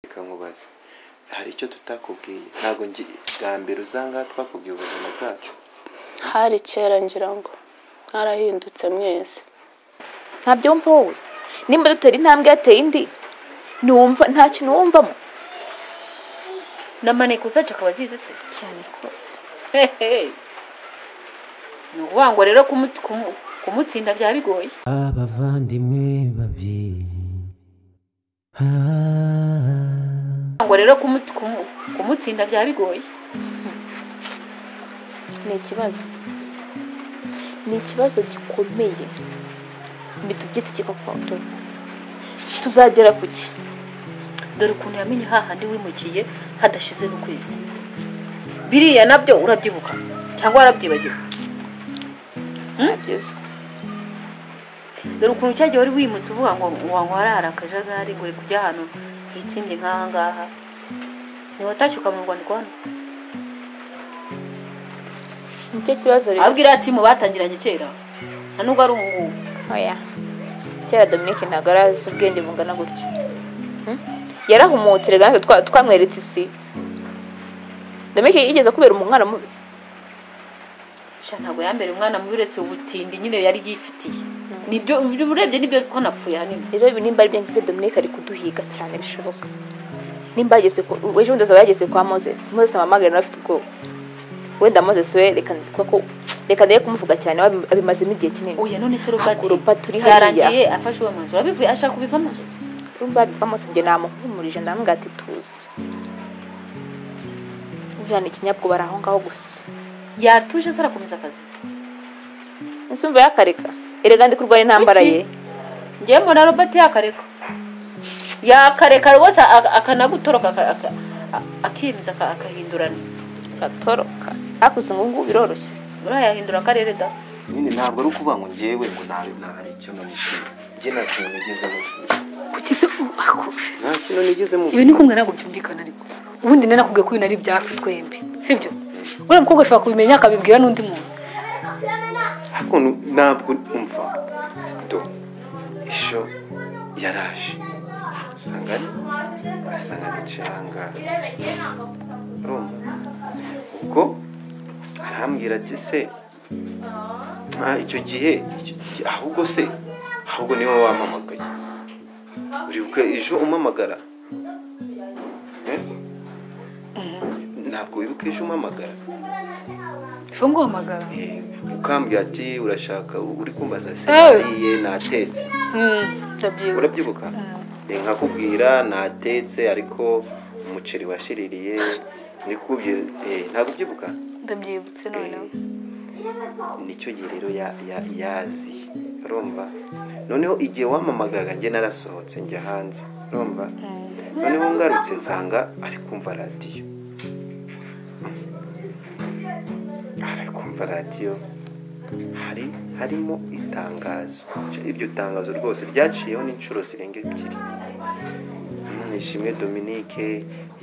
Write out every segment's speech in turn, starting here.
reka nkubaze hari icyo tutakubwiye ntabwo ngi bwa mbere uzangaha twakubwiye ubuzima bwacu hari kera ngira ngo mwarahindutse mwese ntabyumva wowe nimba dutera intambwe yateye indi ntiwumva nta kintu wumvamo namaneko zacu akaba azizi se cyane rwose Hehe. ni ukuvuga ngo rero kumu- kumu- kumutsinda byaba bigoye abavandimwe babiri Ah, ngo rero kumu- kumu- kumutsinda byaba bigoye ni ikibazo ni ikibazo gikomeye bitubyita igikokoto tuzagera ku ki dore ukuntu yamenye hahandi wimukiye hadashize n'ukwezi biriya nabyo urabyibuka cyangwa warabyibagiwe hageze dore ukuntu cyagiye wari wimutse uvuga ngo wangu harahari akajagari ngo uri kujya ahantu hitsimye nk'aha ngaha ntiwatashye ukamurwa ni rwanda nicyo kibazo rero ababwira ati mu batangiranye kera nta nubwo ari ubu ngubu oya kera dominique ntabwo yari azi ubwenge bungana gutya Hmm? yarahumutse rero natwe twa- twamweretse isi dominique yigeze kubera umwana mubi sha ntabwo yambere umwana mubi uretse ubutindi nyine yari yifitiye nibyo ibyo urebye nibyo ko napfuye ahanini rero ibi nimba ari byo ngibyo dominique ari kuduhiga cyane bishoboka nimba yageze ku ejo bundi azaba yageze kwa moses moses amamagare nawe afite ubwoba wenda moses we reka kuko ko reka ndebe kumuvuga cyane we abi- abimazemo igihe kinini oya none se robati Haguruka turi byarangiye afashe uwo mwanzuro abivuye ashaka kubivamo se urumva biva mose njye namuhumurije ndamubwira ati tuzi buriya ni ikinyabwoba ari aho ngaho gusa yatuje se arakomeza akazi insumva yakareka erega ndi kurwara intambara ye ngewe mbona robert yakareka yakareka rwose aka- akanagutoroka aka- aka- a- akiyemeza aka- akahindurana gatoroka hakuze ngo ngubu biroroshye urayahindura akarere da nyine ntabwo ari ukuvuga ngo ngewe ngo nabi ntahari icyo namukiye njye nta kintu nigeze mubwira kuki se ubakufi nta kintu nigeze ibi mubwira ni kumwe ntabwo byumvikana ariko ubundi nari nakubwiye ko ibintu ari ibyacu twembi sibyo uriya mukobwa ashobora kubimenya akabibwira n'undi muntu ariko nu- ntabwo umva do isho yaraje usanga ari asanga agacanga urumva ubwo arambwira ati se nta icyo gihe icyo- ahubwo se ahubwo niwe wamamagaye uribuka ejo umamagara Eh? ntabwo wibuka ejo umamagara ejo nguhamagara Eh, ukambwira ati urashaka uri kumbaza se Eh. nariye natetse ndabyibuka urabyibuka Eh, nkakubwira natetse ariko umuceri washiririye ndikubwira eh, ntabwo ubyibuka ndabyibutse noneho nicyo gihe rero ya- ya- yazi urumva noneho igihe wamamagaraga njye narasohotse njya hanze urumva noneho ngarutse nsanga ari kumva radiyo ari kumva radiyo hari harimo itangazo iryo tangazo rwose ryaciyeho n'inshuro zirenga ebyiri nishimwe dominique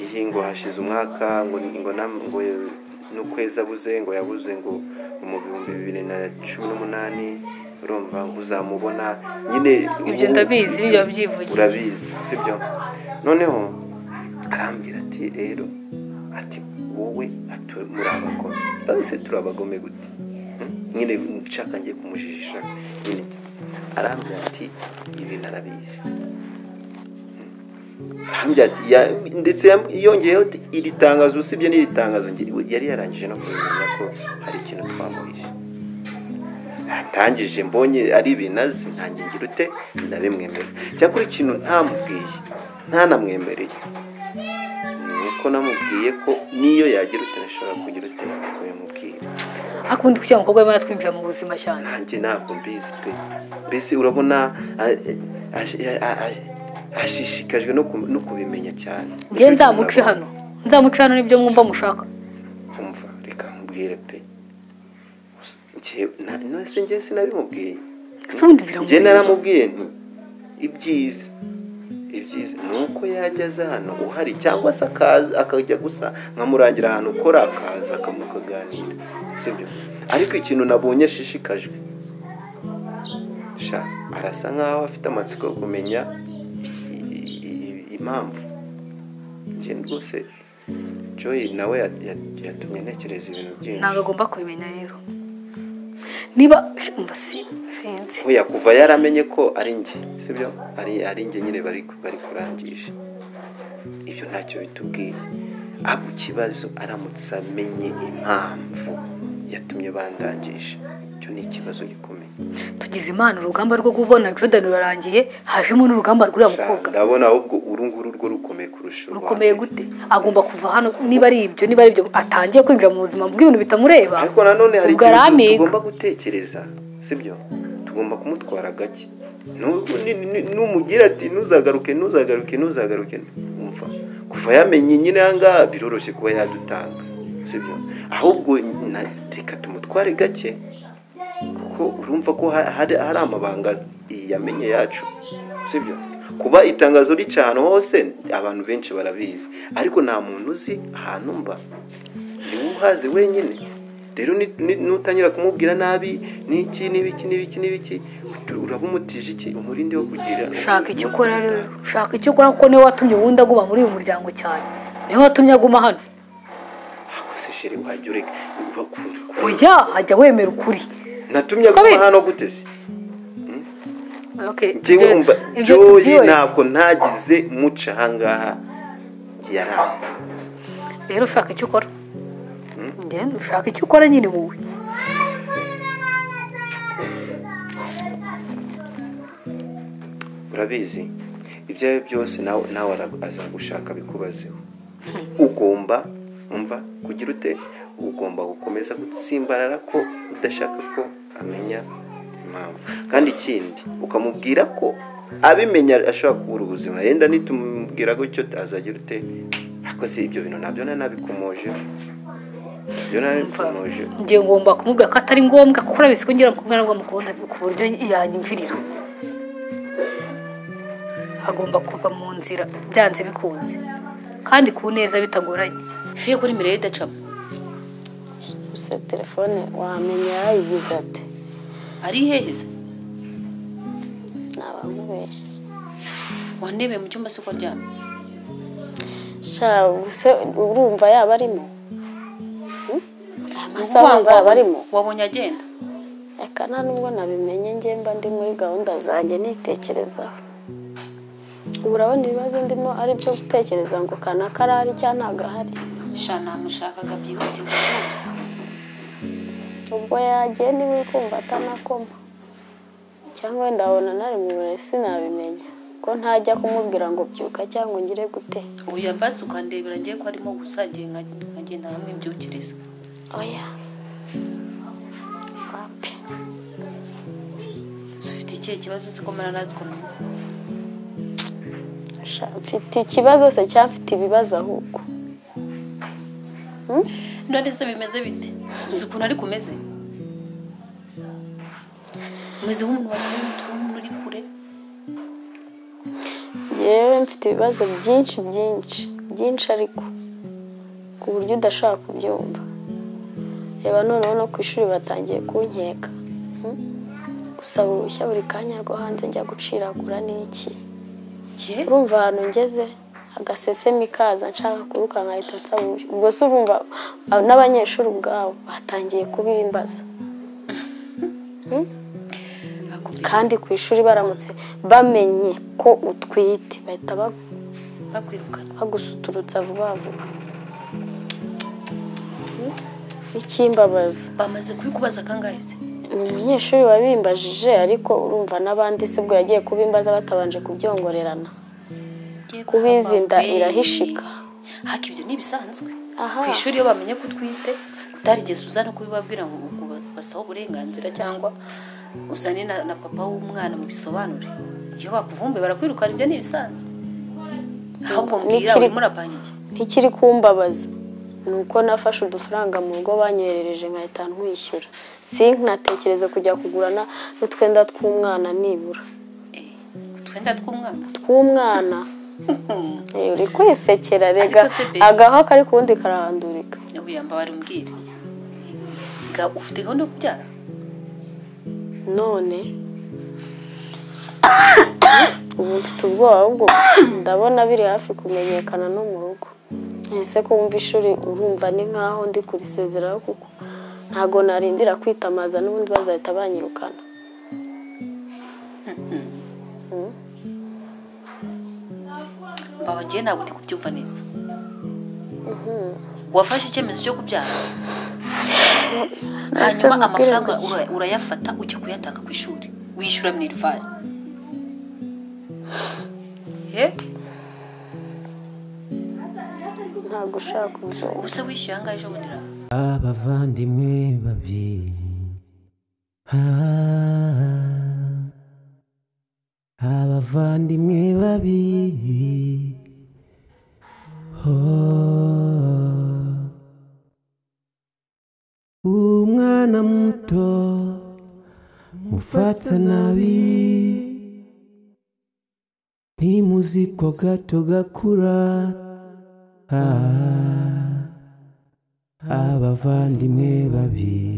iyi ngo hashize umwaka ngo ngo nam- ngo n'ukwezi abuze ngo yabuze ngo ni mu bihumbi bibiri na cumi n'umunani urumva ngo uzamubona nyine ibyo ubu- ndabizi ibyo wabyivugiye urabizi sibyo noneho arambwira ati rero ati wowe ati muri abagome babise turi abagome gute Hmm? nyine nshaka ngiye kumujijisha nyine arambwira ati ibintu arabizi Hmm. arambwira ati ya- ndetse yam- yongeyeho ati iri tangazo usibye n'iri tangazo nge- yari yarangije no kumenya ko hari ikintu twamuhishe ntangije mbonye ari ibintu azi ntange ngira ute ndabimwemerera cyakora ikintu ntamubwiye ntanamwemereye ni uko namubwiye ko n'iyo yagira ute nashobora kugira ute kubimubwira akundi kugira umukobwa we twinjira mu buzima cyane nanjye ntabwo mbizi pe mbese urabona a- a- a- a- a- ashishikajwe no ku- no kubimenya cyane ngewe nzamuce hano nzamuce hano nibyo mwumva mushaka umva reka mubwire pe Gusa njye- na- nose njye sinabimubwiye ese ubundi njye biramubwira naramubwiye nti ibyiza ibyiza ni uko yajya aza hano uhari cyangwa se akaza akajya gusa nkamurangira ahantu ukora akaza akamukaganira sibyo ariko ikintu nabonye ashishikajwe sha arasa nkaho afite amatsiko yo kumenya i- i- i- impamvu njye rwose joy nawe ya- ya- yatumye ntekereza ibintu byinshi ntabwo agomba kubimenya rero niba mba si- sinzi oya kuva yaramenye ko ari njye sibyo ari ari njye nyine bari bari kurangisha ibyo ntacyo bitubwiye ahubwo ikibazo aramutse amenye impamvu yatumye bandangisha icyo ni ikibazo gikomeye tugize imana urugamba rwo kubona jordan rurarangiye hajemo n'urugamba rw'uriya mukobwa ndabona ahubwo uru nguru rwo rukomeye kurusha urwa rukomeye mbere. gute agomba kuva hano niba ari ibyo niba ari ibyo atangiye kwinjira mu buzima bw'ibintu bitamureba ariko nanone hari ubwo ikintu aramiga tugomba gutekereza sibyo tugomba kumutwara gake Nu- ni- ni- numugira ati ntuzagaruke ntuzagaruke ntuzagaruke umva kuva yamenye nyine ahangaha biroroshye kuba yadutanga sibyo ahubwo na- reka tumutware gake kuko urumva ko ha- hari hari amabanga yamenye yacu sibyo kuba itangazo rica ahantu hose abantu benshi barabizi ariko nta muntu uzi ahantu mba niwe uhazi wenyine rero ni- ni- nutangira kumubwira nabi n'iki n'ibiki n'ibiki n'ibiki utu- uraba umutije iki umurindi wo kugira shaka icyo ukora rero shaka icyo ukora kuko niwe watumye ubundi aguma muri uyu muryango cyane niwe watumye aguma hano akose shere wajya ureka urakunda oya ajya wemera ukuri natumye Siko aguma biri. hano gute se Okay, njyewe ibyo- umva ibyo joyi tubyiwe. ntabwo ntagize muca ahangaha yaranze rero ushaka icyo ukora Njye- ushaka icyo ukora nyine wowe urabizi ibyo ari byo byose nawe nawe ara- azagushaka bikubazeho ugomba umva kugira ute ugomba gukomeza gutsimbarara ko udashaka ko amenya impamvu kandi ikindi ukamubwira ko abimenya ashobora kubura ubuzima yenda nitumubwira gutyo azagira ute ariko si ibyo bintu nabyo na nabikomojeho ibyo nabikomojeho njye ngomba kumubwira ko atari ngombwa kuko urabizi ko ngira umukobwa nabwo mukunda ku buryo yanyumvirira agomba kuva mu nzira byanze bikunze kandi ku neza bitagoranye fiye kuri mirire idacamo gusa telefone wamenya yarayigize ati ari iheheze ntabamubeshya wandebeye mu cyumba se uko aryamye sha gusa urumva yaba arimo Hmm? Aya masaha Wabonye- urumva yaba arimo wabonye agenda reka nta nubwo nabimenye njye mba ndi muri gahunda zanjye nitekerezaho ubu urabona ibibazo ndimo ari byo gutekereza ngo kanaka arahari cyangwa ntabwo ahari sha namushakaga byihutirwa rwose ubwo yagiye niba uri kumva atanakoma cyangwa wenda wabona nari mu buriri sinabimenya ko ntajya kumubwira ngo byuka cyangwa ngire gute uyu basi ukandebera ngiye ko arimo gusa ngiye nka- nkagenda nkamwibyukiriza oya wapi ufite ikihe kibazo se ko mara nazi ko neza Sha, mfite ikibazo se cyangwa mfite ibibazo ahubwo none se bimeze bite uzi ukuntu ariko umeze umeze nk'umuntu wagiye mu tuntu uri kure yewe mfite ibibazo byinshi byinshi byinshi ariko ku buryo udashobora kubyumva reba noneho no ku ishuri batangiye kunkeka Hmm? gusaba uruhushya buri kanya rwo hanze njya guciragura n'iki jye urumva ahantu ngeze agasesemi kaza nshaka kuruka nkahita nsaba uruhushya ubwo se urumva abo n'abanyeshuri ubwabo batangiye kubimbaza bakubwira kandi ku ishuri baramutse bamenye ko utwite bahita bagu bakwirukana bagusuturutsa vuba vuba ikimbabaza bamaze kubikubaza kangahe se ni umunyeshuri wabimbajije ariko urumva n'abandi se bwo yagiye kubimbaza batabanje kubyongorerana Jye kubizinda babawe. irahishika haka ibyo ntibisanzwe Aha. ku ishuri iyo bamenye ko utwite utarigeze uzana kubibabwira ngo ngo basabe uburenganzira cyangwa uzane na, na papa w'umwana mu bisobanure iyo bakuvumbuye barakwirukana ibyo ntibisanzwe ahubwo mbwira N'ikiri- urimo urapanga iki ntikiri kumbabaza ni uko nafashe udufaranga mu rugo banyoherereje nkahita nkwishyura sinatekereze kujya kugurana n'utwenda tw'umwana nibura Eh, utwenda tw'umwana tw'umwana Eh, uri kwisekera rega Ariko se be- agaho kari ku wundi karahandurika yabuyamba bari mbwira ga ufite gahunda yo kubyara none ubu mfite ubwoba ahubwo ndabona biri hafi kumenyekana no mu rugo ese ko wumva ishuri urumva ni nkaho ndi kurisezeraho kuko ntabwo narindira kwitamaza n'ubundi bazahita banyirukana babagiye ntabwo ndi kubyumva neza wafashe icyemezo cyo kubyara Ese hanyuma mubwire amafaranga gutya. ura- urayafata ujya kuyatanga ku ishuri wishyura minerivari ntabwo ushaka kubyumva ubuse wishyuye ahangaha ejo bundi raho abavandimwe babiri Ah, abavandimwe babiri Oh. umwana muto mufata nabi ntimuzi ko gato gakura Ah. abavandimwe babiri